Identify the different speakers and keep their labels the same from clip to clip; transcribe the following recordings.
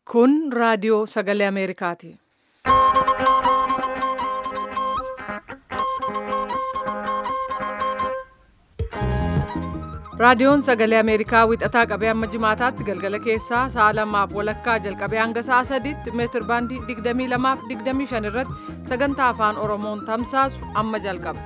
Speaker 1: Kun raadiyoo sagalee Ameerikaati. Raadiyoon sagalee Ameerikaa wixataa qabee hamma jimaataatti galgala keessaa sa'a lamaaf walakkaa jalqabee hanga sa'a sadiitti meetir baandii 22 fi 25 irratti sagantaa afaan Oromoon tamsaasu amma jalqaba.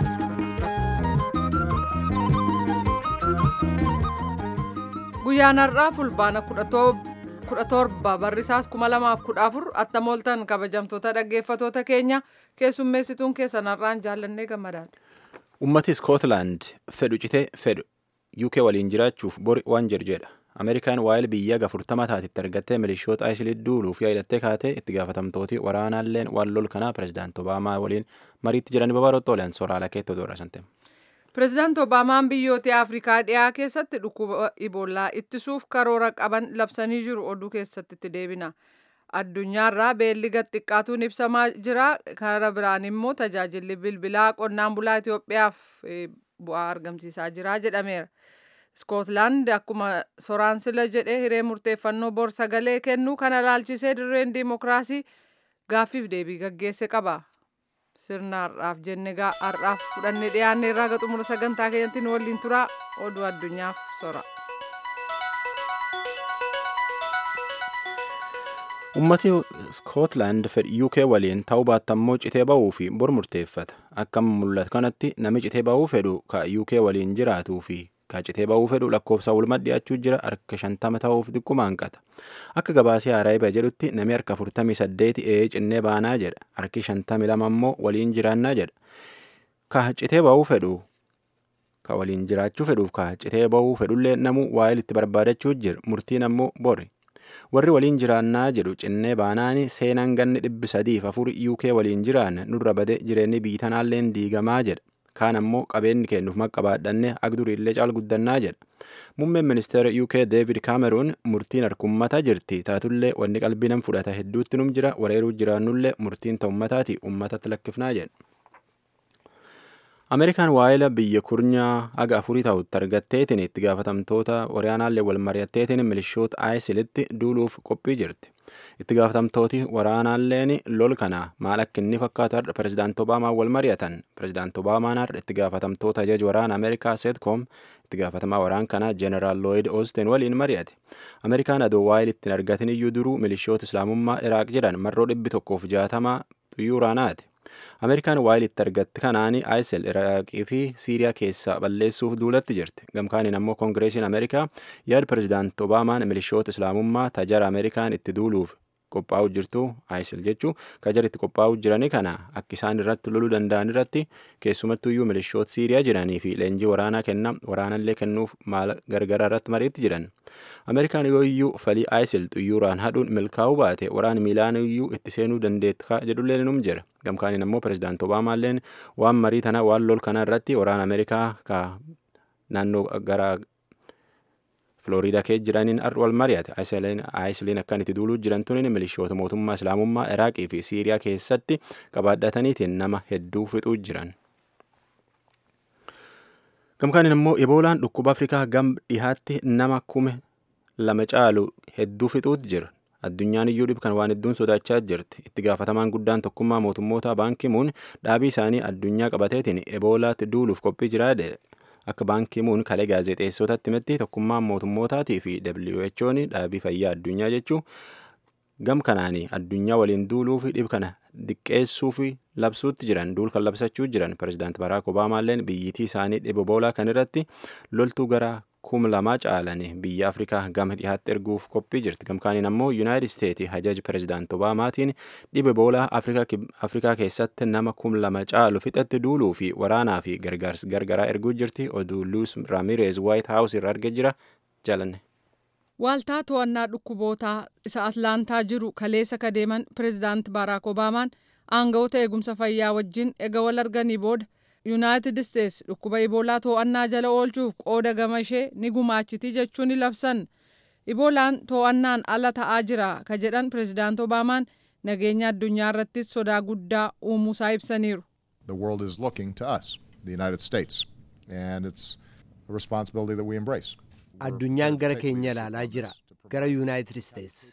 Speaker 1: Guyyaan har'aa fulbaana 17 barrisaas 2014 attamooltan kabajamtoota dhaggeeffatoota keenya keessummeessituun keessan har'aan jaallannee gammadaati.
Speaker 2: Ummati Iskootlaand fedhu citee fedhu UK waliin jiraachuuf bori waan jedhu jedha. Ameerikaan waa'ee biyya gafurtama taatitti argattee milishoota ISIL duuluuf yaadattee kaatee itti gaafatamtooti waraanaalleen waan lol kanaa pirezidaanti Obaamaa waliin mariitti jiran babaroota oolan sooraalaa keetti odoo rasante.
Speaker 1: Pireezidaanti Obaamaan biyyoota Afrikaa dhiyaa keessatti dhukkuba Iboolaa ittisuuf karoora qaban labsanii jiru oduu keessatti itti deebina. Addunyaarraa beelli gad xiqqaatuun ibsamaa jira. Kara biraan immoo tajaajilli bilbilaa qonnaan bulaa Itoophiyaaf bu'aa argamsiisaa jira jedhameera. Iskootlaand akkuma soraan sila jedhee hiree murteeffannoo bor sagalee kennu kana laalchisee dirreen diimokiraasii gaaffiif deebii gaggeesse qaba. Sirna har'aaf jenne har'aaf fudhannee dhiyaanne irraa gaxumura sagantaa keenyatti nu waliin turaa oduu addunyaaf sora.
Speaker 2: Ummati Iskootlaand fedhi UK waliin ta'uu baattammoo citee ba'uu fi bor murteeffata. Akka mul'atu kanatti nami citee ba'uu fedhu ka UK waliin jiraatuu fi ka citee ba'uu fedhu lakkoofsa walumaa dhiyaachuu jira harka shantama ta'uuf xiqquma hanqata. Akka gabaasee Araayiba jedhutti nami harka afurtamii saddeeti ee cinnee baanaa jedha. Harki shantamii lama immoo waliin jiraannaa jedha. Ka citee ba'uu fedhu ka waliin jiraachuu fedhuuf ka citee ba'uu fedhullee namuu waa'ee itti barbaadachuu jira. Murtiin ammoo bori. warri waliin jiraannaa jedhu cinnee baanaani seenaan ganni dhibbi sadiif afur UK waliin jiraanne nurra bade jireenyi biyyi tanaalleen diigamaa jedha. Kaan ammoo qabeenyi kennuuf maqabaadhanne agduriillee caal guddannaa jedha. Muummeen ministeera UK David Cameron murtiin harkummataa jirti taatullee wanni qalbii nam fudhata hedduutti num jira wareeruu jiraannullee murtiin ta'ummataati ummatatti lakkifnaa jedha. Ameerikaan waa'ila biyya kurnyaa haga afurii ta'utti argatteetiin itti gaafatamtoota waraanaallee wal mari'atteetiin milishoota ISILitti duuluuf qophii jirti. Itti gaafatamtooti waraanaalleen lol kana maal akka inni fakkaatu har'a pirezidaanti Obaamaa wal mari'atan. Pirezidaanti Obaamaan har'a itti gaafatamtoota ajaja waraana Ameerikaa Seetkoom itti gaafatamaa waraan kanaa Jeneraal Lloyd Austin waliin mari'ate. Ameerikaan adoo waa'il ittiin argatin iyyuu duruu milishoota Islaamummaa Iraaq jedhan marroo dhibbi tokkoof jaatamaa xuyyuuraanaati. Ameerikaan waa'il itti argatte kanaani ISIL Iraaqii fi Siiriyaa keessaa balleessuuf duulatti jirti. Gamkaaniin ammoo Koongireesiin Ameerikaa yaada pirezidaanti Obaamaan milishoota Islaamummaa tajara Ameerikaan itti duuluuf qophaa'u jirtu ISIL jechuu kajara itti qophaa'u jirani kana akka isaan irratti loluu danda'an irratti keessumattuyyuu milishoota Siiriyaa jiranii fi leenjii waraanaa kenna waraanallee kennuuf maala gargaraa irratti mariitti jiran. Ameerikaan yoo iyyuu falii ISIL xuyyuuraan hadhuun milkaa'uu baate waraan miilaan iyyuu itti seenuu dandeetta jedhullee num jira. Gamkaaniin ammoo pirezidaanti Obaamaalleen waan marii tana waan lol kana irratti waraana Ameerikaa ka naannoo gara Filooriidaa keessa jiraniin har'a wal mari'ate. ISILiin akkan itti duuluu jiran tuniin milishoota mootummaa Islaamummaa Iraaqii fi Siiriyaa keessatti qabaadhataniitiin nama hedduu fixuu jiran. Gamkaaniin immoo Eboolaan dhukkuba Afrikaa gam dhihaatti nama kume lama caalu hedduu fixuutti jira. Addunyaan iyyuu dhibkan waan hedduun sodaachaa jirti. Itti gaafatamaan guddaan tokkummaa mootummoota baankimuun dhaabii isaanii addunyaa qabateetiin eboolaatti duuluuf qophii jiraa akka baankimuun kalee gaazexeessotatti himetti tokkummaan mootummootaatii fi WHO'n dhaabii fayyaa addunyaa jechuu gam kanaanii addunyaa waliin duuluu fi dhib kana diqqeessuu fi labsuutti jiran duul kan labsachuu jiran pirezidaanti Baraak Obaamaalleen biyyittii isaanii dhiba eboolaa kan irratti loltuu gara kum lamaa caalan biyya afrikaa gama dhihaatti erguuf qophii jirti gamkaaniin ammoo yuunaayitid isteetii hajaji pirezidaanti obaamaatiin dhiba eboolaa afrikaa keessatti nama kum lama caalu fixatti duuluu fi waraanaa fi gargaarsa gargaraa erguu jirti oduu luus raamireez waayit haawus irra arge jira jalanne.
Speaker 1: Waaltaa to'annaa dhukkubootaa isa Atlaantaa jiru kaleessa kadeeman pirezidaanti Baaraak Obaamaan aangawoota eegumsa fayyaa wajjin ega wal arganii booda yuunaayitid isteets dhukkuba iboolaa to'annaa jala oolchuuf qooda gama ishee ni gumaachiti jechuun ni labsan iboolaan to'annaan ala ta'aa jira ka jedhan pirezidaanti obaamaan nageenya addunyaa irrattis sodaa guddaa uumuusaa ibsaniiru.
Speaker 3: The world is looking to us, the United States, and it's a responsibility that we embrace.
Speaker 4: Addunyaan gara keenya ilaalaa jira, gara Yuunaayitid Isteets.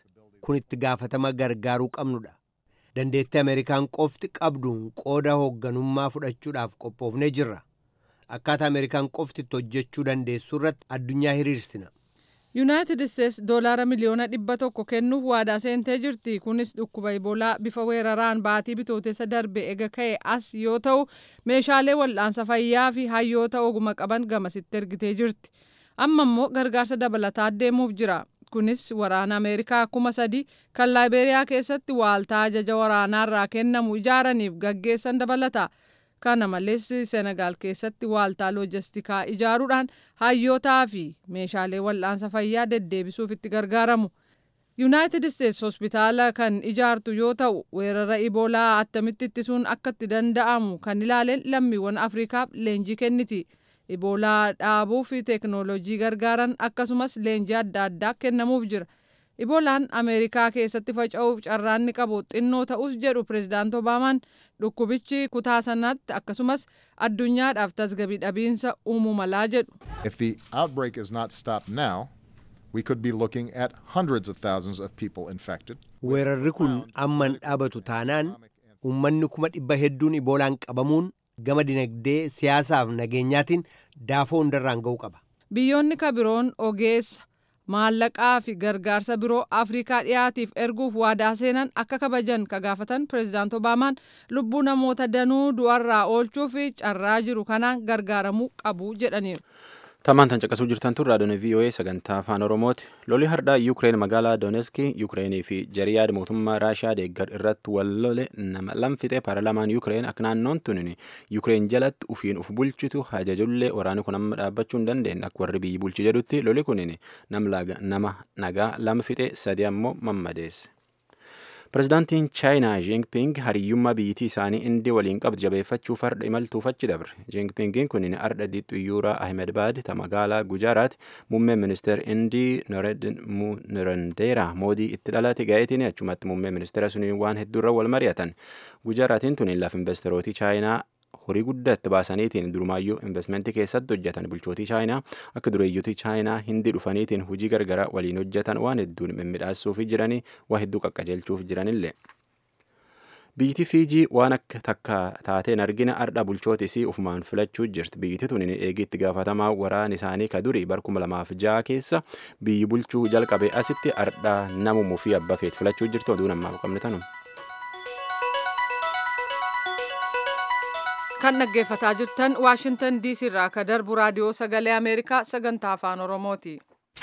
Speaker 4: kun itti gaafatama gargaaruu qabnudha. Dandeettii Ameerikaan qofti qabduun qooda hoogganummaa fudhachuudhaaf qophoofnee jirra. Akkaataa Ameerikaan qofti itti hojjechuu dandeessu irratti addunyaa hiriirsina.
Speaker 1: yuunaayitid isteets doolaara miliyoona dhibba tokko kennuuf waadaa seentee jirti kunis dhukkuba iboolaa bifa weeraraan baatii bitootessa darbe ega ka'e as yoo ta'u meeshaalee wal'aansa fayyaa fi hayyoota oguma qaban gamasitti ergitee jirti amma immoo gargaarsa dabalataa deemuuf jira kunis waraana ameerikaa kuma sadii kan laayibeeriyaa keessatti waaltaa ajaja waraanaarraa kennamu ijaaraniif gaggeessan dabalata. kana malees senegaal keessatti waaltaa loojistikaa ijaaruudhaan hayyootaa fi meeshaalee wal'aansa fayyaa deddeebisuuf itti gargaaramu yuunaayitid isteets hospitaala kan ijaartu yoo ta'u weerara iboolaa attamitti ittisuun akka itti danda'amu kan ilaaleen lammiiwwan afriikaaf leenjii kenniti iboolaa dhaabuu fi teeknooloojii gargaaran akkasumas leenjii adda addaa kennamuuf jira iboolaan ameerikaa keessatti faca'uuf carraanni qabu xinnoo ta'us jedhu pirezidaant obaamaan dhukkubichi kutaa sanatti akkasumas addunyaadhaaf tasgabii dhabiinsa uumuu malaa jedhu.
Speaker 3: If the outbreak is not stopped now, we could be looking at hundreds of thousands of people infected.
Speaker 4: Weerarri kun amman dhaabatu taanaan uummanni kuma dhibba hedduun iboolaan qabamuun gama dinagdee siyaasaaf nageenyaatiin daafoo hundarraan ga'uu qaba.
Speaker 1: Biyyoonni kabiroon ogeessa maallaqaa fi gargaarsa biroo afrikaa dhiyaatiif erguuf waadaa seenan akka kabajan ka gaafatan pirezidaant obaamaan lubbuu namoota danuu du'arraa oolchuu fi carraa jiru kanaan gargaaramuu qabu jedhaniiru.
Speaker 2: Tamaan tan caqasuu jirtan tun raadiyoon VOA sagantaa afaan Oromooti. Lolli har'aa Yuukireen magaalaa Dooneski Yuukireenii fi jariyaad mootummaa Raashiyaa deeggar irratti wal lole nama lamfixee paarlaamaan Yuukireen akka naannoon tunin Yuukireen jalatti ufiin uf bulchitu hajajullee waraanni kun amma dhaabbachuu hin dandeenye akka warri biyyi bulchi jedhutti loli kunin nama nagaa lama fixe sadi ammoo mammadeesse. Pirezidaantiin Chaayinaa Jinping hariyyummaa biyyattii isaanii indii waliin qabdu jabeeffachuuf har'a imaltuuf achi dabre. Jinpingiin kun har'a Xiyyuuraa Ahmedbaad ta magaalaa Gujaaraat muummeen ministeera indii Narendeera moodii itti dhalate ga'eetiin achumatti muummeen ministeera suniin waan hedduurra wal mari'atan. Gujaaraatiin tun lafa investeerootii Chaayinaa horii guddaa itti baasaniitiin durumaayyuu investmentii keessatti hojjetan bulchootii chaayinaa akka dureeyyotii chaayinaa hindi dhufaniitiin hojii gargaraa waliin hojjetan waan hedduun mimmiidhaasuuf jiranii waa hedduu qaqqajeelchuuf jiranillee. Biyyiti Fiijii waan akka takka taateen argina ardha bulchootisii ufumaan filachuu jirti. Biyyiti tun eegi itti gaafatamaa waraan isaanii ka durii bar kuma lamaaf ja'a keessa biyyi bulchuu jalqabe asitti ardha namumuu fi abbaa feet filachuu jirtu oduu namaaf qabne tanuma.
Speaker 1: kan dhaggeeffataa jirtan waashintan diisii irraa ka darbu raadiyoo sagalee ameerikaa sagantaa afaan oromooti.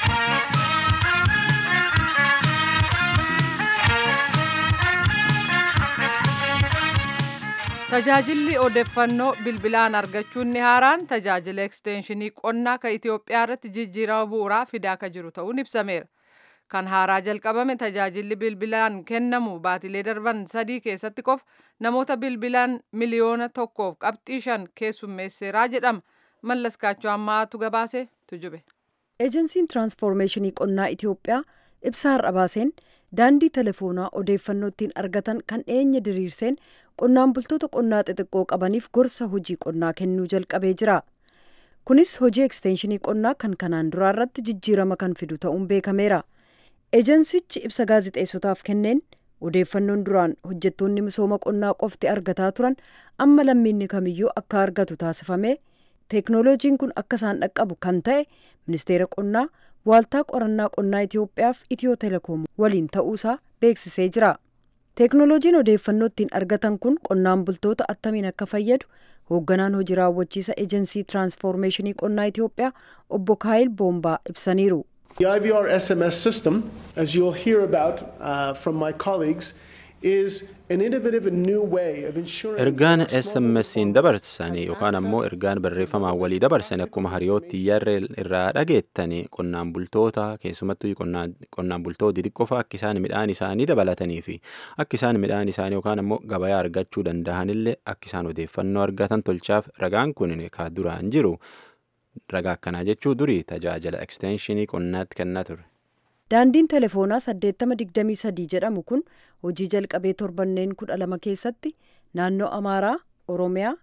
Speaker 1: tajaajilli odeeffannoo bilbilaan argachuun ni haaraan tajaajila ekstenshinii qonnaa ka Itoophiyaa irratti jijjiirama bu'uuraa fidaa ka jiru ta'uun ibsameera. kan haaraa jalqabame tajaajilli bilbilaan kennamu baatilee darban sadii keessatti qofa namoota bilbilaan miliyoona tokkoof qabxii shan keessummeesseeraa jedhama mallas kaachoo ammaatu gabaase tujube.
Speaker 5: eejensiin tiraansfoormeeshinii qonnaa itiyoophiyaa ibsa har'a baaseen daandii telefoonaa odeeffannoo ittiin argatan kan dhiyeenya diriirseen qonnaan bultoota qonnaa xixiqqoo qabaniif gorsa hojii qonnaa kennuu jalqabee jira. kunis hojii ekstenshinii qonnaa kan kanaan duraa irratti jijjiirama kan fidu ta'uun beekameera. ejensichi ibsa gaazixeessotaaf kenneen odeeffannoon duraan hojjettoonni misooma qonnaa qofti argataa turan amma lammiinni kamiyyuu akka argatu taasifame teeknooloojiin kun akka isaan dhaqqabu kan ta'e ministeera qonnaa waaltaa qorannaa qonnaa itiyoophiyaaf itiyoo telekoom waliin ta'uusaa beeksisee jira teeknooloojiin odeeffannoo ittiin argatan kun qonnaan bultoota attamiin akka fayyadu hoogganaan hojii raawwachiisa ejensii tiraansfoormeeshinii qonnaa itiyoophiyaa obbo kaayil boombaa ibsaniiru.
Speaker 6: The IVR SMS system, as you'll hear about uh, from my colleagues, is an innovative and new way of ensuring.
Speaker 2: Ergaan SMSiin dabarsan yookaan ammoo ergaan barreeffamaan walii dabarsan akkuma hariyootti yarra irraa dhageettanii qonnaan bultoota keessumattuu qonnaan bultoota xixiqqoofa akka isaan midhaan isaanii dabalatanii fi akka isaan midhaan isaanii yookaan ammoo gabayaa argachuu danda'anillee akka isaan odeeffannoo argatan tolchaaf ragaan kun ka duraan jiru. ragaa akkanaa jechuu durii tajaajila ekstenshinii qonnaatti kennaa ture.
Speaker 5: daandiin telefoonaa 823 jedhamu kun hojii jalqabee torbanneen kudha lama keessatti naannoo amaaraa oromiyaa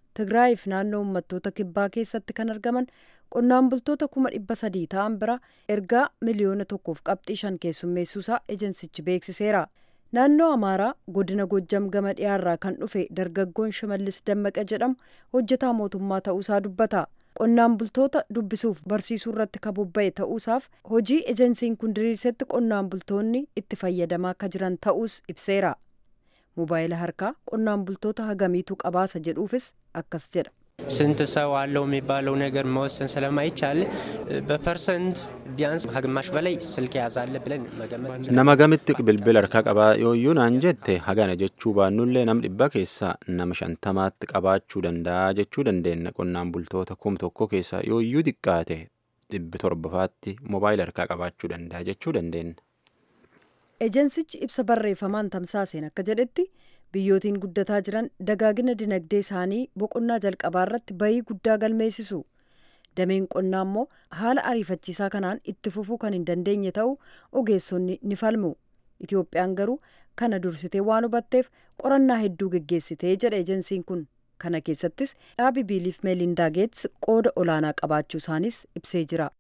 Speaker 5: tigraayiif naannoo uummattoota kibbaa keessatti kan argaman qonnaan bultoota kuma dhibba sadii ta'an bira ergaa miliyoona tokkoof qabxii shan keessummeessuusaa ejensichi beeksiseera. naannoo amaaraa godina gojjam gama dhiyaarraa kan dhufe dargaggoon shimallis dammaqa jedhamu hojjetaa mootummaa ta'uusaa dubbata. qonnaan bultoota dubbisuuf barsiisuu irratti kan bobba'e ta'uusaaf hojii ejensiin kun diriirsetti qonnaan bultoonni itti fayyadamaa akka jiran ta'uus ibseera. mobaayila harkaa qonnaan bultoota hagamiitu qabaasa jedhuufis akkas jedha.
Speaker 7: ስንት ሰው አለው የሚባለው ነገር መወሰን ስለማይቻል በፐርሰንት ቢያንስ ከግማሽ በላይ ስልክ የያዛለ ብለን መገመት
Speaker 2: nama gamitti bilbila harkaa qabaa yooyyuu naan jette hagana jechuu baannullee nam dhibba keessaa nama shantamaatti qabaachuu danda'a jechuu dandeenya qonnaan bultoota kum tokko keessaa yooyyuu xiqqaate dhibbi torbafaatti mobaayila harkaa qabaachuu danda'a jechuu dandeenya.
Speaker 5: ejensichi ibsa barreeffamaan tamsaaseen akka jedhetti biyyootiin guddataa jiran dagaagina dinagdee isaanii boqonnaa jalqabaa irratti bayii guddaa galmeessisu dameen qonnaa immoo haala ariifachiisaa kanaan itti fufuu kan hin dandeenye ta'uu ogeessonni ni falmu itoophiyaan garuu kana dursitee waan hubatteef qorannaa hedduu geggeessitee jedha ejensiin kun kana keessattis dhaabi biiliif meelindaa geets qooda olaanaa qabaachuu isaanis ibsee jira.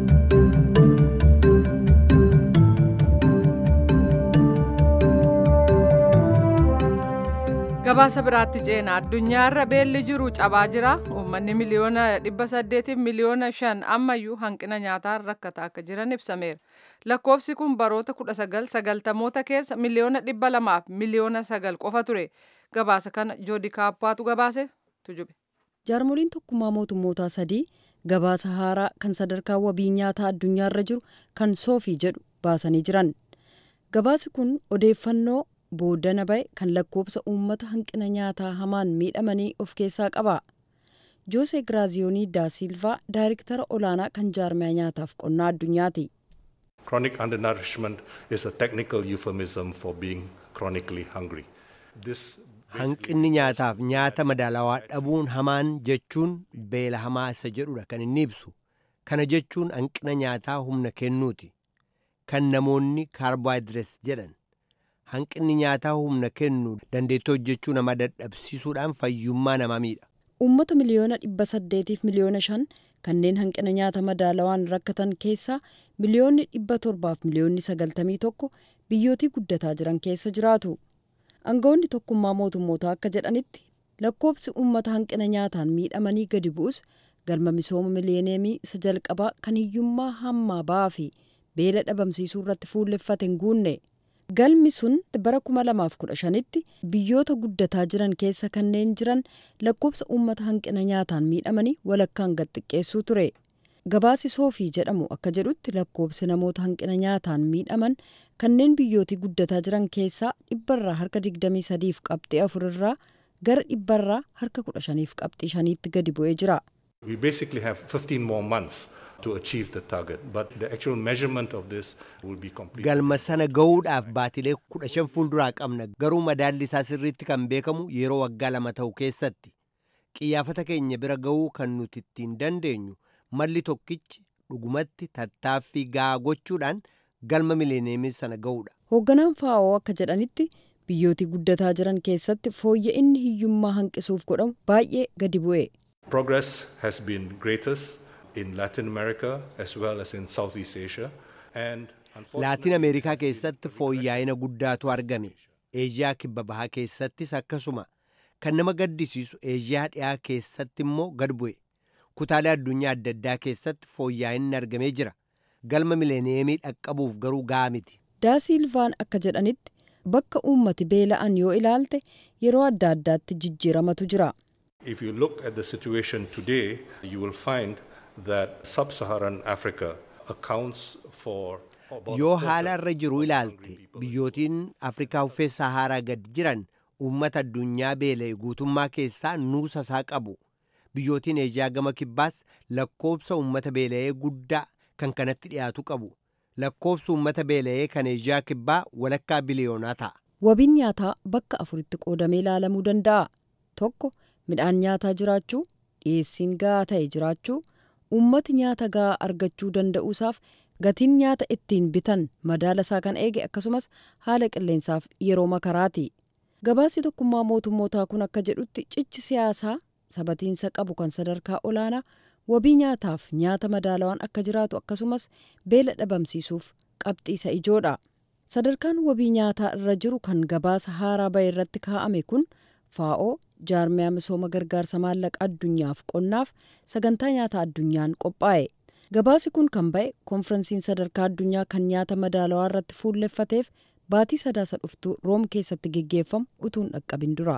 Speaker 1: gabaasa biraatti ceena addunyaarra beelli jiru cabaa jira uummanni miliyoona dhibba saddeetiif miliyoona shan ammayyuu hanqina nyaataan rakkataa akka jiran ibsameera lakkoofsi kun baroota kudha sagal sagaltamoota keessa miliyoona dhibba lamaaf miliyoona sagal qofa ture gabaasa kana joodi kaappaatu gabaase tujube.
Speaker 5: jaarmoliin tokkummaa mootummootaa sadii gabaasa haaraa kan sadarkaa wabii nyaataa addunyaarra jiru kan soofii jedhu baasanii jiran gabaasi kun odeeffannoo booddana ba'e kan lakkoofsa uummata hanqina nyaataa hamaan miidhamanii of keessaa qaba. joose giraaziyoonii daa silvaa daayiriktara olaanaa kan jaarmiyaa nyaataaf qonnaa addunyaati.
Speaker 8: Chronic undernourishment is a technical euphemism for being chronically hungry. This
Speaker 4: hanqinni nyaataaf nyaata madaalawaa dhabuun hamaan jechuun beela hamaa isa jedhudha kan inni ibsu kana jechuun hanqina nyaataa humna kennuuti kan namoonni kaarboohayidireets jedhan hanqinni nyaataa humna kennu dandeettii hojjechuu nama dadhabsiisuudhaan fayyummaa namaa miidha.
Speaker 5: uummata miliyoona dhibba saddeetiif miliyoona shan kanneen hanqina nyaata madaalawaan rakkatan keessaa miliyoonni dhibba torbaaf miliyoonni sagaltamii tokko biyyootii guddataa jiran keessa jiraatu. aangawoonni tokkummaa mootummootaa akka jedhanitti lakkoobsi uummata hanqina nyaataan miidhamanii gadi bu'us galma misooma miliyeeneemii isa jalqabaa kan hiyyummaa hammaa ba'aa fi beela dhabamsiisuu irratti fuulleffate hin guunne. galmi sun bara 2015tti biyyoota guddataa jiran keessa kanneen jiran lakkoobsa uummata hanqina nyaataan miidhamanii walakkaan gad xiqqeessuu ture gabaasi soofii jedhamu akka jedhutti lakkoobsi namoota hanqina nyaataan miidhaman kanneen biyyootii guddataa jiran keessaa dhibbarraa harka 23 fi qabxii afurirraa gara dhibbarraa harka 15 fi qabxii shaniitti gadi bu'ee jira.
Speaker 8: We basically have 15 more months to achieve the target, but the actual measurement of this will be complete.
Speaker 4: galma sana ga'uudhaaf baatilee kudha shan fuulduraa qabna garuu madaalli isaa sirriitti kan beekamu yeroo waggaa lama ta'u keessatti qiyyaafata keenya bira ga'uu kan nuti ittiin dandeenyu malli tokkichi dhugumatti tattaaffii ga'aa gochuudhaan galma mileeneemii sana ga'uudha.
Speaker 5: hoogganaan faa'oo akka jedhanitti biyyootii guddataa jiran keessatti fooyya'inni hiyyummaa hanqisuuf godhamu baay'ee gadi bu'e.
Speaker 8: Progress has been greatest in Latin America as well as in Southeast Asia. And
Speaker 4: laatiin ameerikaa keessatti fooyya'ina guddaatu argame eeziyaa kibba bahaa keessattis akkasuma kan nama gaddisiisu eeziyaa dhiyaa keessatti immoo gad bu'e kutaalee addunyaa adda addaa keessatti fooyya'inni argamee jira galma mileeneemii dhaqqabuuf garuu ga'aa miti.
Speaker 5: daasiilvaan akka jedhanitti bakka uummati beela'an yoo ilaalte yeroo adda addaatti jijjiiramatu jira.
Speaker 8: If you look at the situation today, you will find that sub-Saharan Africa accounts for about
Speaker 4: yoo
Speaker 8: a quarter
Speaker 4: haala irra jiru
Speaker 8: of
Speaker 4: ilaalte
Speaker 8: hungry people.
Speaker 4: biyyootiin afrikaa uffee saharaa gad jiran uummata addunyaa beela'e guutummaa keessaa nuusa isaa qabu biyyootiin eeziyaa gama kibbaas lakkoobsa uummata beela'ee guddaa kan kanatti dhiyaatu qabu lakkoobsa uummata beela'ee kan eeziyaa kibbaa walakkaa biliyoonaa ta'a.
Speaker 5: wabiin nyaataa bakka afuritti qoodamee ilaalamuu danda'a tokko midhaan nyaataa jiraachuu dhiyeessiin ga'aa ta'e jiraachuu uummati nyaata ga'aa argachuu danda'uusaaf gatiin nyaata ittiin bitan madaala isaa kan eege akkasumas haala qilleensaaf yeroo makaraati gabaasi tokkummaa mootummootaa kun akka jedhutti cichi siyaasaa sabatiinsa qabu kan sadarkaa olaanaa wabii nyaataaf nyaata madaalawaan akka jiraatu akkasumas beela dhabamsiisuuf qabxii isa ijoodha. Sadarkaan wabii nyaataa irra jiru kan gabaasa haaraa bahe irratti kaa'ame kun faa'oo jaarmiyaa misooma gargaarsa maallaqa addunyaaf qonnaaf sagantaa nyaata addunyaan qophaa'e. Gabaasi kun kan ba'e konferensiin sadarkaa addunyaa kan nyaata madaalawaa irratti fuulleffateef baatii sadaasa dhuftu room keessatti geggeeffamu utuun dhaqqabin dura.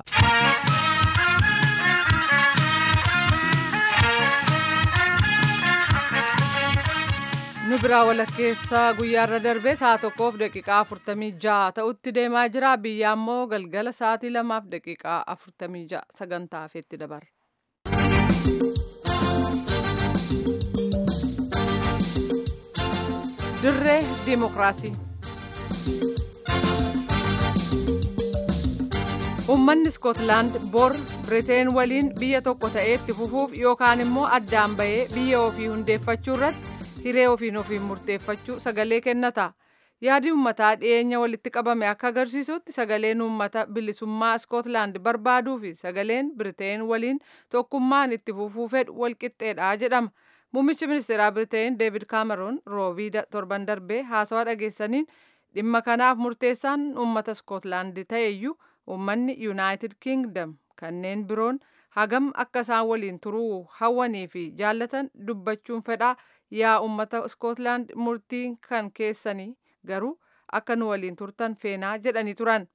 Speaker 1: nu biraa walakkeessaa guyyaarra darbee sa'a tokkoof daqiiqaa afurtamii ja'a ta'utti deemaa jira biyya ammoo galgala sa'aatii lamaaf daqiiqaa afurtamii ja'a sagantaa hafeetti dabarra. dirree diimokiraasii. Uummanni Iskootlaand bor Biriteen waliin biyya tokko ta'ee itti fufuuf yookaan immoo addaan bahee biyya ofii hundeeffachuu irratti hiree ofiin ofiin murteeffachuu sagalee kennata. Yaadi uummataa dhiyeenya walitti qabame akka agarsiisutti sagaleen uummata bilisummaa Iskootlaand barbaaduu fi sagaleen Biriteen waliin tokkummaan itti fufuu fedhu walqixxeedha jedhama. Muummichi ministeeraa Biriteen Deevid Kaameroon roobii torban darbee haasawaa dhageessaniin dhimma kanaaf murteessaan uummata Iskootlaand ta'eyyuu uummanni Yuunaayitid Kingdom kanneen biroon hagam akka isaan waliin turuu hawwanii fi jaallatan dubbachuun fedhaa yaa uummata Iskootlaand murtiin kan keessanii garuu akka nu waliin turtan feenaa jedhanii turan.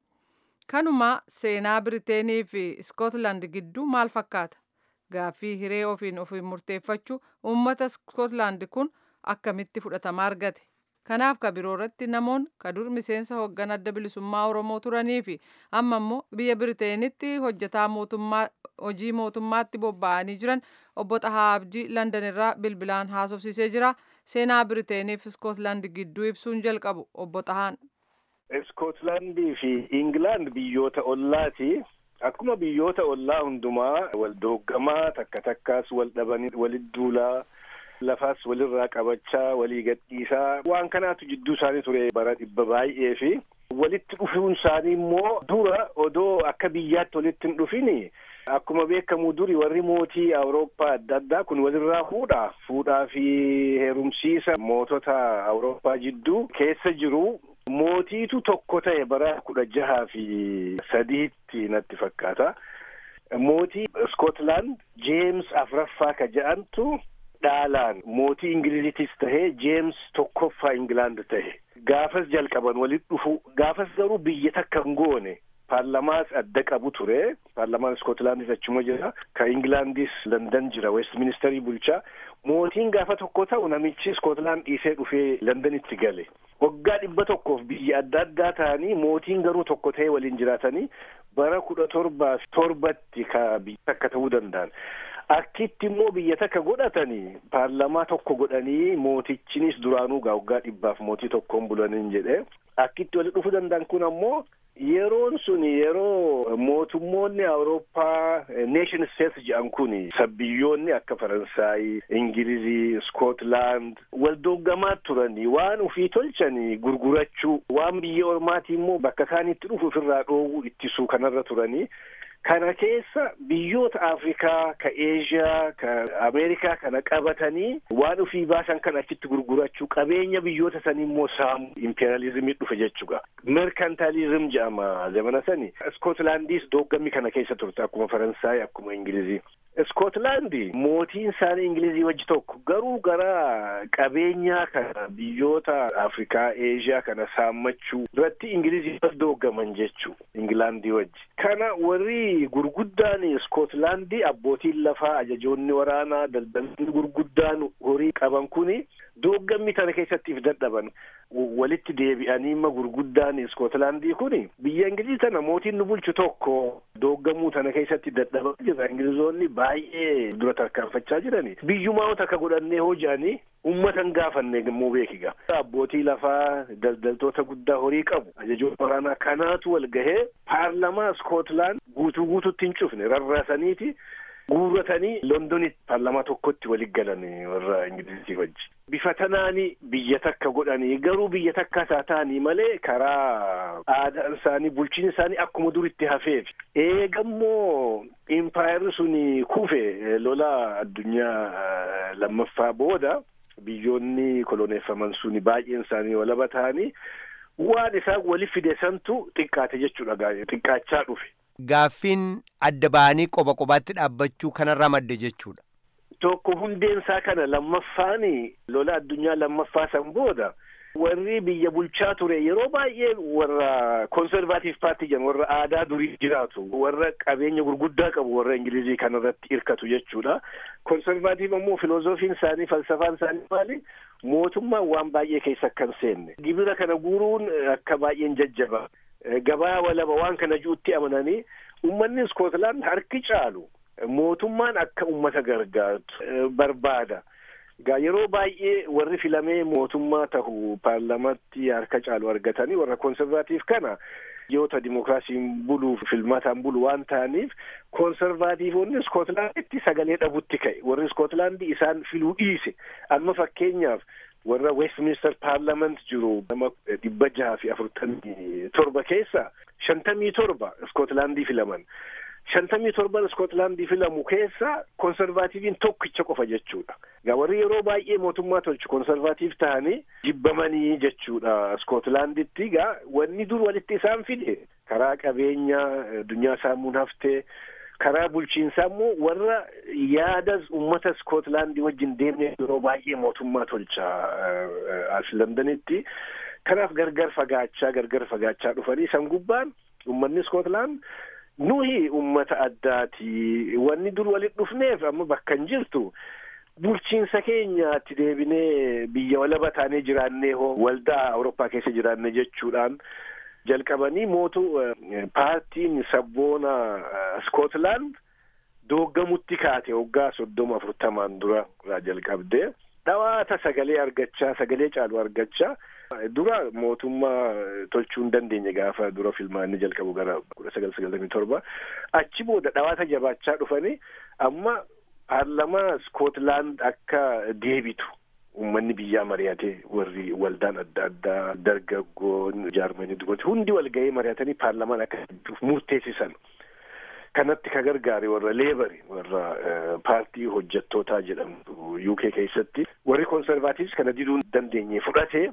Speaker 1: Kanuma seenaa Biriteenii fi Iskootlaand gidduu maal fakkaata? Gaaffii hiree ofiin ofiin murteeffachuu uummata Iskootlaand kun akkamitti fudhatama argate? Kanaaf ka biroo irratti namoonni ka dur miseensa hooggan adda bilisummaa Oromoo turanii fi amma immoo biyya Biriteenitti hojjetaa mootummaa hojii mootummaatti bobba'anii jiran obbo Xahaa Abdii Landan irraa bilbilaan haasofsiisee jira. Seenaa Biriteeniif Iskootlaand gidduu ibsuun jalqabu obbo Xahaan.
Speaker 9: Iskootlaandii fi Ingilaand biyyoota ollaati. Akkuma biyyoota ollaa hundumaa wal dooggamaa takka takkaas wal dhabanii walit duulaa lafaas walirraa qabachaa walii gadhiisaa waan kanaatu jidduu isaanii ture bara dhibba baay'ee fi walitti dhufuun isaanii immoo dura odoo akka biyyaatti walitti hin dhufini akkuma beekamu duri warri mootii awurooppaa adda addaa kun walirraa fuudha fuudhaa fi heerumsiisa mootota awurooppaa jidduu keessa jiru mootiitu tokko ta'e bara kudha jahaa fi sadiitti natti fakkaata mootii Iskootlaand Jeems afraffaa ka ja'antu dhaalaan mootii ingilizitis tahee jeems tokkoffaa ingilaand tahe gaafas jalqaban walit dhufu gaafas garuu biyya takka hin goone paarlamaas adda qabu ture paarlamaan iskootlaandis achuma jira ka ingilaandis landan jira westministerii bulchaa mootiin gaafa tokko ta'u namichi iskootlaand dhiisee dhufee landanitti gale waggaa dhibba tokkoof biyya adda addaa ta'anii mootiin garuu tokko ta'ee waliin jiraatanii bara kudha torbaaf torbatti ka biyya takka ta'uu danda'an akkitti immoo biyya takka godhatanii paarlamaa tokko godhanii mootichinis duraanuu gaa waggaa dhibbaaf mootii tokkoon bulaniin jedhe akkitti walitti dhufuu danda'an kun ammoo yeroon sun yeroo mootummoonni awurooppaa neeshin steets jedhan kun sabbiyyoonni akka faransaay ingilizii iskootlaand wal dooggamaa turanii waan ufii tolchanii gurgurachuu waan biyya ormaatii immoo bakka isaaniitti dhufu ofirraa dhoowwuu ittisuu kanarra turanii kana keessa biyyoota afrikaa ka eeshiyaa ka ameerikaa kana qabatanii waan ufii baasan kan achitti gurgurachuu qabeenya biyyoota sanii immoo saamu impeeriyalizimii dhufe jechuudha merkantaalizim jedhama zamana sani iskootlaandis dooggammi kana keessa turte akkuma faransaay akkuma ingilizii iskootlaandi mootiin isaanii ingilizii wajji tokko garuu gara qabeenyaa kana biyyoota afrikaa eeshiyaa kana saammachuu irratti ingilizii dooggaman jechuu ingilaandii wajji kana warri gurguddaan iskootlaandii abbootiin lafaa ajajoonni waraanaa daldaltoonni gurguddaan horii qaban kuni dooggammi tana keessattiif dadhaban walitti deebi'anii imma gurguddaan iskootlaandii kuni biyya ingilizii tana mootiin nu bulchu tokko dooggamuu tana keessatti dadhaban jira ingilizoonni baay'ee dura tarkaanfachaa jirani biyyumaa takka godhannee hoji'anii ummatan gaafanne gamoo beekiga abbootii lafaa daldaltoota guddaa horii qabu ajajoota waraanaa kanaatu wal gahee paarlamaa iskootlaand guutuu guututti hin cufne rarraasaniiti guurratanii londonitti paarlamaa tokkotti walit galan warra ingilizii wajji bifa tanaani biyya takka godhanii garuu biyya takka isaa ta'anii malee karaa aadaan isaanii bulchiin isaanii akkuma duritti hafeef eegammoo impaayerri suni kufe lola addunyaa lammaffaa booda biyyoonni koloneeffaman suni baay'een isaanii walaba ta'anii waan isaan wali fide santu xiqqaate jechuudha xiqqaachaa dhufe.
Speaker 4: Gaaffiin adda ba'anii qoba qobaatti dhaabbachuu kanarraa madde jechuudha.
Speaker 9: Tokko hundeensaa kana lammaffaani lola addunyaa lammaffaa san booda warri biyya bulchaa ture yeroo baay'ee warra konservaatiif paartii jedhamu warra aadaa durii jiraatu warra qabeenya gurguddaa qabu warra ingilizii kanarratti hirkatu jechuudha. Konservaatiif ammoo filoozofiin isaanii falsafaan isaanii maali? Mootummaan waan baay'ee keessa akka hin seenne. Gibira kana guuruun akka baay'een jajjaba. Gabaa walaba waan kana juutti amananii uummanni Iskootlaand harki caalu mootummaan akka uummata gargaartu barbaada. Gaa yeroo baay'ee warri filamee mootummaa tahu paarlamaatti harka caalu argatanii warra konservaatiif kana biyyoota dimokiraasiin buluuf filmaataan bulu waan ta'aniif konservaatiivonni Iskootlaanditti sagalee dhabutti ka'e warri Iskootlaandii isaan filuu dhiise amma fakkeenyaaf warra Westminster Parliament jiru nama dhibba jaha fi afurtamii torba keessa shantamii torba Iskootlaandii filaman. shantamii torban Iskootlaandii filamu keessa konservaatiiviin tokkicha qofa jechuudha. Gaa warri yeroo baay'ee mootummaa tolchu konservaatiif ta'anii jibbamanii jechuudha Iskootlaanditti. Gaa wanni dur walitti isaan fide karaa qabeenya addunyaa saamuun haftee karaa bulchiinsaa immoo warra yaada uummata Iskootlaandii wajjin deemnee yeroo baay'ee mootummaa tolcha as Londanitti. Kanaaf gargar fagaachaa gargar fagaachaa dhufanii san gubbaan uummanni Iskootlaand nuyi ummata addaati wanni dur walit dhufneef amma bakka hin jirtu bulchiinsa keenyaatti deebinee biyya walaba taanee jiraannee hoo waldaa awurooppaa keessa jiraanne jechuudhaan jalqabanii mootu paartiin sabboona Iskootlaand dooggamutti kaate waggaa soddoma afurtamaan dura jalqabdee dhawaata sagalee argachaa sagalee caalu argachaa dura mootummaa tolchuu hin dandeenye gaafa dura filmaanni jalqabu gara kudha sagal sagaltamii torba achi booda dhawaata jabaachaa dhufanii amma paarlamaa Iskootlaand akka deebitu uummanni biyyaa mari'atee warri waldaan adda addaa dargaggoon jaarmanii dubartii hundi wal ga'ee mari'atanii paarlamaan akka murteessisan. kanatti ka gargaare warra leebari warra paartii hojjettootaa jedhamtu UK keessatti warri konservaatiivs kana diduu hin dandeenye fudhatee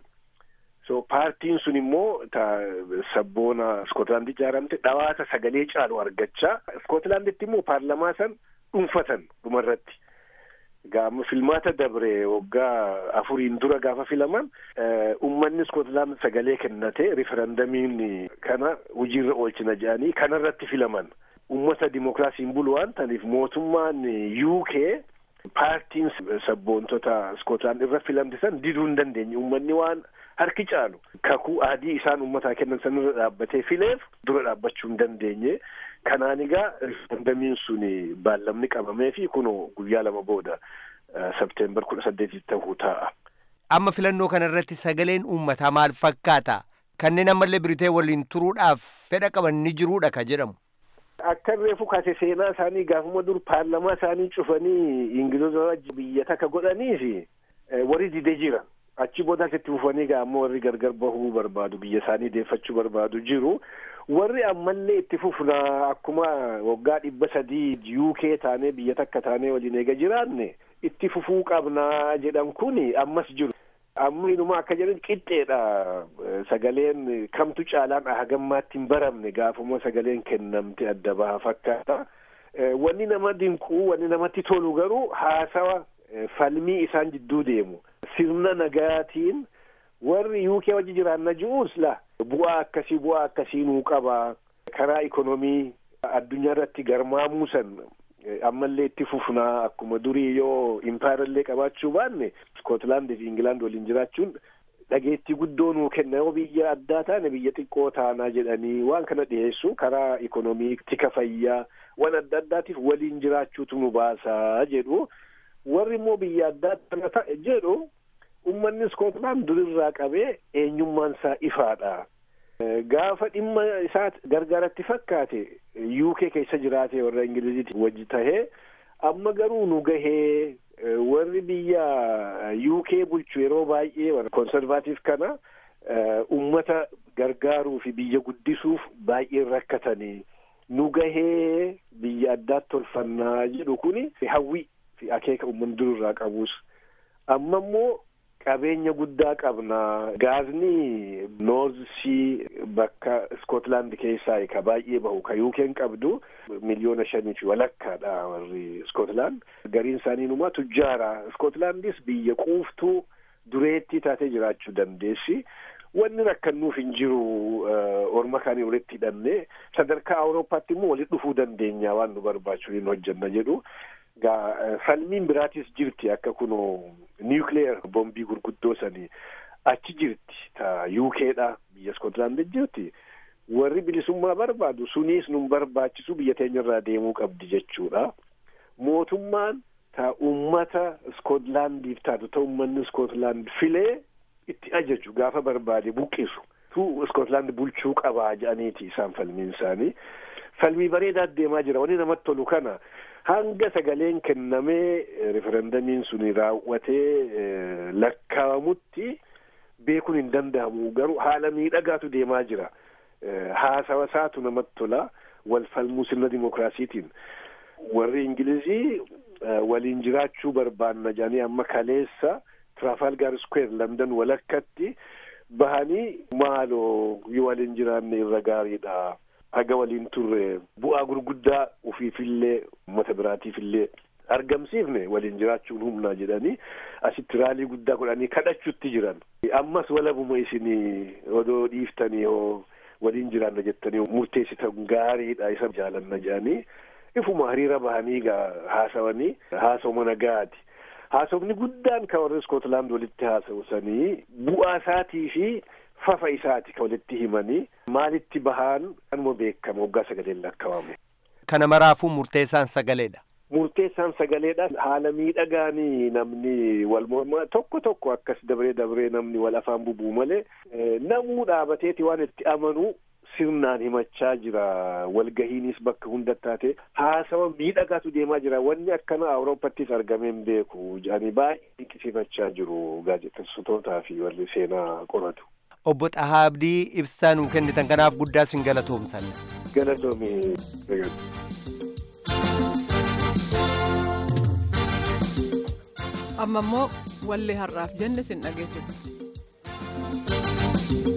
Speaker 9: so paartiin sun immoo ta sabboona Iskootlaand ijaaramte dhawaata sagalee caalu argachaa Iskootlaanditti immoo paarlamaa san dhuunfatan dhumarratti. Gaama filmaata dabre waggaa afuriin dura gaafa filaman uummanni Iskootlaand sagalee kennate riferandamiin kana hojiirra oolchina jedhanii kanarratti filaman. ummata dimokiraasiin bulu waan ta'aniif mootummaan UK paartiin sabboontota Iskootlaand irra filamte san diduu hin dandeenye uummanni waan harki caalu kakuu adii isaan uummataa kennan san irra dhaabbatee fileef dura dhaabbachuu hin dandeenye kanaan egaa riferandamiin sun baallamni qabamee fi kunoo guyyaa lama booda sabteembar kudha saddeetitti ta'uu ta'a.
Speaker 4: Amma filannoo kana irratti sagaleen uummataa maal fakkaata? Kanneen ammallee biritee waliin turuudhaaf fedha qaban ni jiruudha ka jedhamu.
Speaker 9: Akka reefu kaase seenaa isaanii gaafuma dur paarlamaa isaanii cufanii Ingilizota biyya takka godhanii fi warri didee jira. Achi booda itti fufanii ammoo warri gargar bahuu barbaadu biyya isaanii deeffachuu barbaadu jiru. Warri ammallee itti fufnaa akkuma waggaa dhibba sadii UK taanee biyya takka taanee waliin eega jiraanne itti fufuu qabnaa jedhan kuni ammas jiru. Amma inuma akka jedhan qixxeedha sagaleen kamtu caalaan hagammaatti hin baramne gaafuma sagaleen kennamte adda baha fakkaata. Wanni nama dinquu wanni namatti tolu garuu haasawa falmii isaan jidduu deemu. Sirna nagaatiin warri UK wajji jiraanna ji'uus la bu'aa akkasii bu'aa akkasii nuu qaba karaa ikonomii addunyaa irratti garmaamuu san ammallee itti fufnaa akkuma durii yoo impaayarallee qabaachuu baanne Iskootlaandii fi Ingilaand waliin jiraachuun dhageettii guddoo nuu kenna yoo biyya addaa taane biyya xiqqoo taanaa jedhanii waan kana dhiyeessu karaa ikonomii tika fayyaa waan adda addaatiif waliin jiraachuutu nu baasaa jedhu warri immoo biyya addaa tana ta'e jedhu ummanni Iskootlaand durirraa qabee eenyummaan isaa ifaadha. Gaafa dhimma isaa gargaaratti fakkaate UK keessa jiraate warra Ingiliziiti wajji tahee amma garuu nu gahee warri biyya UK bulchu yeroo baay'ee konservaatiif kana ummata gargaaruu fi biyya guddisuuf baay'ee rakkatanii nu gahee biyya addaatti tolfannaa jedhu kuni hawwii fi akeeka uummanni dururraa qabus amma immoo qabeenya guddaa qabna gaazni noorz sii bakka iskootlaand keessaa ka baay'ee bahu ka yuukeen qabdu miliyoona shanii fi walakkaadha warri iskootlaand gariin isaanii numaa tujjaara iskootlaandis biyya quuftuu dureettii taatee jiraachuu dandeessi wanni rakkannuuf hin jiru orma kaanii walitti hidhanne sadarkaa awurooppaatti immoo walitti dhufuu dandeenya waan nu barbaachu hin hojjenna jedhu gaa falmiin biraatis jirti akka kuno niwukileer bombii gurguddoo sanii achi jirti ta yuukeedha biyya iskootlaand jirti warri bilisummaa barbaadu suniis nun barbaachisu biyya teenyarraa deemuu qabdi jechuudha mootummaan ta ummata iskootlaandiif taatu ta ummanni iskootlaand filee itti ajaju gaafa barbaade buqqisu tu iskootlaand bulchuu qabaa jedhaniiti isaan falmiin isaanii falmii bareedaa deemaa jira wanni namatti tolu kana hanga sagaleen kennamee referendamiin suni raawwatee lakkaa'amutti beekuun hin danda'amu garuu haala miidhagaatu deemaa jira haasawa isaatu namatti tola wal falmuu sirna dimokiraasiitiin warri ingilizii waliin jiraachuu barbaanna jedhanii amma kaleessa trafalgar square london walakkatti bahanii maaloo yoo waliin jiraanne irra gaariidha haga waliin turre bu'aa gurguddaa ufiifillee uummata biraatiifillee argamsiifne waliin jiraachuun humnaa jedhanii asitti raalii guddaa godhanii kadhachuutti jiran ammas walabuma isinii odoo dhiiftanii hoo waliin jiraanna jettanii murteessitan gaariidha isa jaalanna jedhanii ifuma hariira bahanii gaa haasawanii haasawuma nagaati haasawni guddaan ka warri iskootlaand walitti haasawsanii bu'aa isaatii fi fafa isaati ka walitti himanii maalitti bahaan kanuma beekama waggaa sagaleen lakkaawame.
Speaker 4: Kana maraafuu murteessaan sagaleedha.
Speaker 9: Murteessaan sagaleedha haala miidhagaanii namni wal mormaa tokko tokko akkas dabree dabree namni wal afaan bubuu malee namuu dhaabateeti waan itti amanu sirnaan himachaa jira walgahiinis bakka hunda taate haasawa miidhagaatu deemaa jira wanni akkana awuroopattis argameen beeku jedhanii baay'ee dinqisiifachaa jiru gaazexeessitootaa fi warri seenaa qoratu.
Speaker 4: Obbo Xahaa Abdii ibsaa nuu kennitan kanaaf guddaa sin galatoomsan.
Speaker 9: Galatoomii.
Speaker 1: amma immoo wallee har'aaf jenne sin dhageessifna.